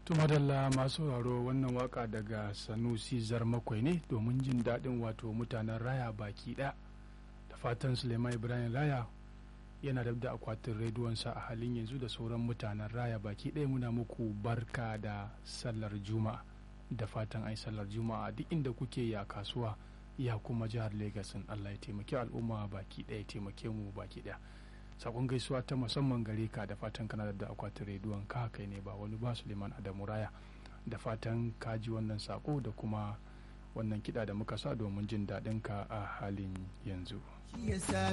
tumadalla masu sauraro wannan waka daga sanusi zarmakwai ne domin jin daɗin wato mutanen raya baki ɗaya da fatan suleiman ibrahim raya yana da da akwatin rediyonsa a halin yanzu da sauran mutanen raya baki ɗaya muna muku barka da sallar juma'a da fatan ai sallar juma'a duk inda kuke ya kasuwa ya kuma jihar Legas Allah ya taimaki al'umma baki ɗaya taimake mu baki ɗaya sakon gaisuwa ta musamman gare ka da fatan kana da akwatin rediyon ka kai ne ba wani ba Suleiman Adamu Raya da fatan ka ji wannan sako da kuma wannan kiɗa da muka sa domin jin daɗin ka a halin yanzu.